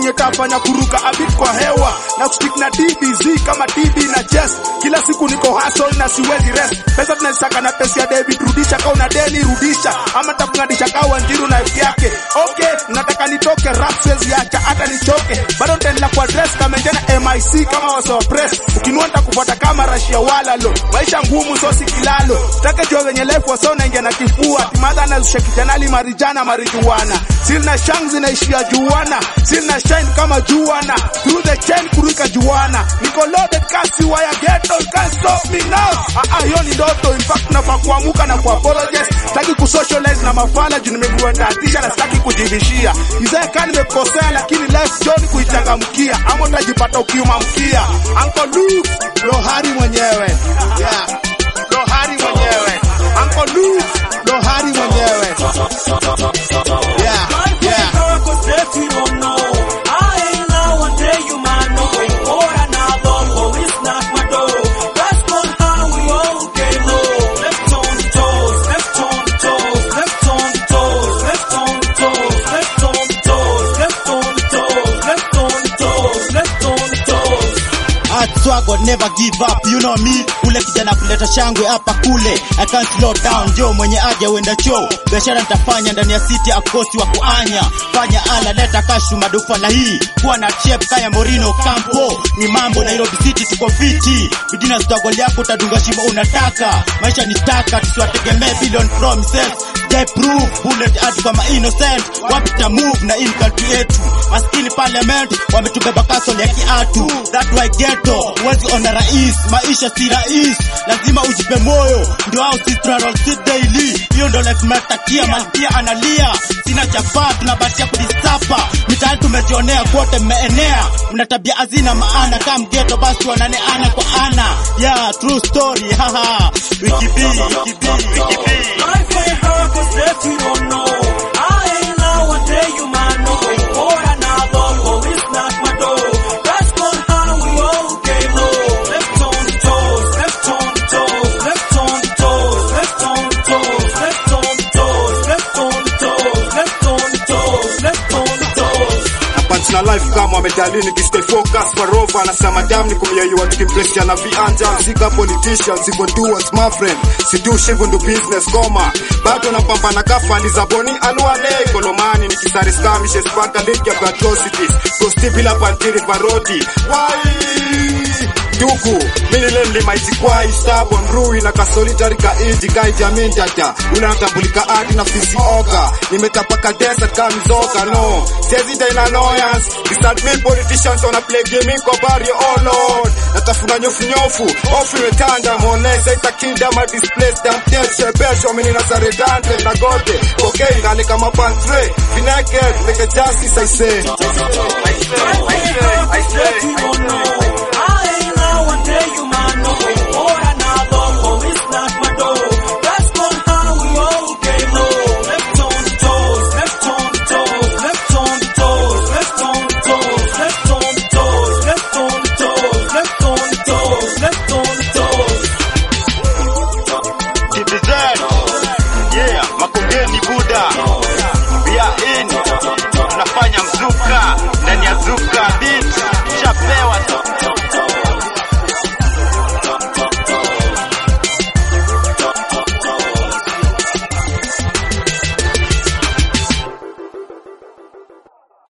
yenye tafanya kuruka abit kwa hewa na kustick na DBZ kama TB na chest. Kila siku niko hustle na siwezi rest. Pesa tunazisaka na pesa ya David, rudisha kau na deni rudisha, ama takungadisha kau Wanjiru na F yake. Okay, nataka nitoke rap siwezi acha hata nichoke, bado nitaendelea kwa dress kama njana MIC kama wasawa press. Ukinua nitakufuata kama rashia wala lo, maisha ngumu so si kilalo. Taka jua venye life waso naingia na kifua, timadha anazusha kijanali marijana marijuana. Sina shang zinaishia juana, sina shine kama juana. Through the chain kuruka juana, niko loaded kasi waya ghetto, you can't stop me now. Ah ah, hiyo ni ndoto, in fact nafaa kuamuka na kuapologize. Sitaki kusocialize na mafala juu nimekuwa tatisha na sitaki kujibishia. Izaya kama nimekosea lakini life John kuichangamkia, ama utajipata ukiuma mkia. Uncle Luke, Lohari mwenyewe. Yeah. Lohari mwenyewe. Uncle Luke, Lohari mwenyewe. Yeah. Yeah. Swagger never give up, you know me. Ule kijana kuleta shangwe hapa kule, I can't slow down. Jo mwenye aja uenda cho, biashara nitafanya ndani ya city, akosi wa kuanya. Fanya ala, leta kashu madufa na hii kuwa na chep kaya Morino Campo. Ni mambo Nairobi City, tuko fiti. Bidina struggle yako utadunga shimo unataka. Maisha ni taka, tusiwategemee billion promises. They prove bullet hadi kama innocent. Wapi ta move na in country yetu. Maskini parliament wametubeba castle ya kiatu. That why ghetto huwezi ona rais, maisha si rais, lazima ujipe moyo, ndio au si travel si daily. Hiyo ndio life mnatakia, malkia analia, sina chafaa, tunabatia kudisapa mitaani, tumejionea kote, mmeenea, mna tabia hazina maana, kama mgeto basi wanane ana kwa ana. Yeah, true story, haha, wiki B, wiki B, wiki B. na life kama amedalini kistay focus kwa rova anasema dam ni kumyeyua tukimpresha na vianja zika politicians hivyo doers my friend sidushi hivyo ndo business koma bado napambana kafani za boni anuale kolomani nikisari skamishes paka link ya atrocities kosti bila pantiri varodi wai duku mini len limaijikwai stabon rui na kasolitari ka iji kai jamin tata unatambulika adi na fisi oka nimetapaka desert kama mizoka no sezi da in annoyance beside me politicians wanna play game kwa barrio oh lord natafuna nyofu nyofu ofu imetanda monesa itakinda ma displaced am teshe besho mini na saredante na gote okay ngale kama pantre vinake make justice i say